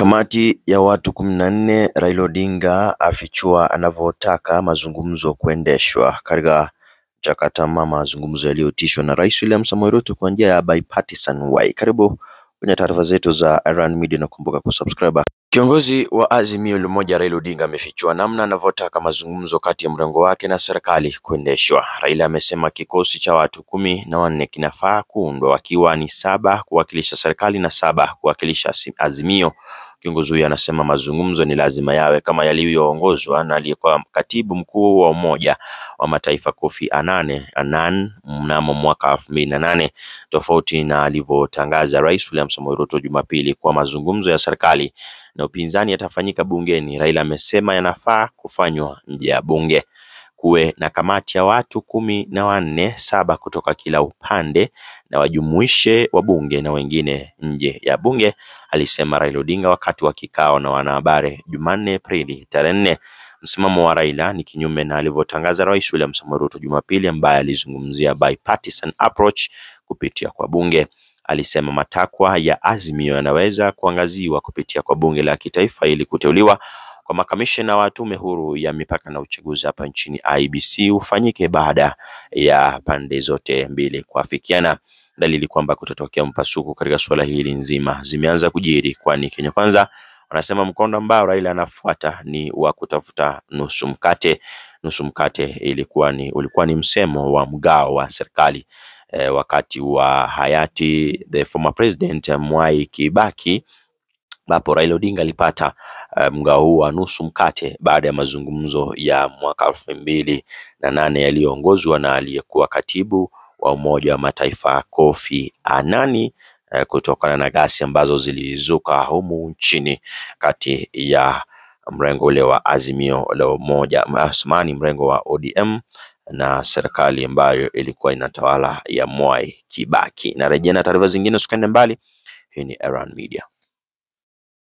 Kamati ya watu kumi na nne Raila Odinga afichua anavyotaka mazungumzo kuendeshwa katika mchakato ama mazungumzo yaliyoitishwa na Rais William Samoei Ruto kwa njia ya bipartisan way. Karibu kwenye taarifa zetu za Iran Media na kumbuka kusubscribe. Kiongozi wa Azimio la Umoja Raila Odinga amefichua namna anavyotaka mazungumzo kati ya mrengo wake na serikali kuendeshwa. Raila amesema kikosi cha watu kumi na wanne kinafaa kuundwa wakiwa ni saba kuwakilisha serikali na saba kuwakilisha Azimio. Kiongozi huyo anasema mazungumzo ni lazima yawe kama yalivyoongozwa na aliyekuwa katibu mkuu wa Umoja wa Mataifa Kofi Annan Annan mnamo mwaka elfu mbili na nane tofauti na alivyotangaza Rais William Samoei Ruto Jumapili kwa mazungumzo ya serikali na upinzani yatafanyika bungeni. Raila amesema yanafaa kufanywa nje ya bunge, kuwe na kamati ya watu kumi na wanne, saba kutoka kila upande na wajumuishe wabunge na wengine nje ya bunge, alisema Raila Odinga wakati wa kikao na wanahabari Jumanne Aprili tarehe nne. Msimamo wa Raila ni kinyume na alivyotangaza Rais William Samoei Ruto Jumapili, ambaye alizungumzia bipartisan approach kupitia kwa bunge. Alisema matakwa ya Azimio yanaweza kuangaziwa kupitia kwa bunge la kitaifa ili kuteuliwa kwa makamishna wa tume huru ya mipaka na uchaguzi hapa nchini IEBC ufanyike baada ya pande zote mbili kuafikiana. Dalili kwamba kutatokea mpasuko katika suala hili nzima zimeanza kujiri, kwani Kenya Kwanza wanasema mkondo ambao Raila anafuata ni wa kutafuta nusu mkate. Nusu mkate ilikuwa ni ulikuwa ni msemo wa mgao wa serikali e, wakati wa hayati the former president Mwai Kibaki ambapo Raila Odinga alipata uh, mgao huu wa nusu mkate baada ya mazungumzo ya mwaka elfu mbili na nane yaliyoongozwa na aliyekuwa katibu wa Umoja wa Mataifa Kofi Annan uh, kutokana na ghasia ambazo zilizuka humu nchini kati ya mrengo ule wa Azimio la Umoja Asmani, mrengo wa ODM na serikali ambayo ilikuwa inatawala ya Mwai Kibaki. Narejea na taarifa zingine, usikende mbali. Hii ni Iran Media.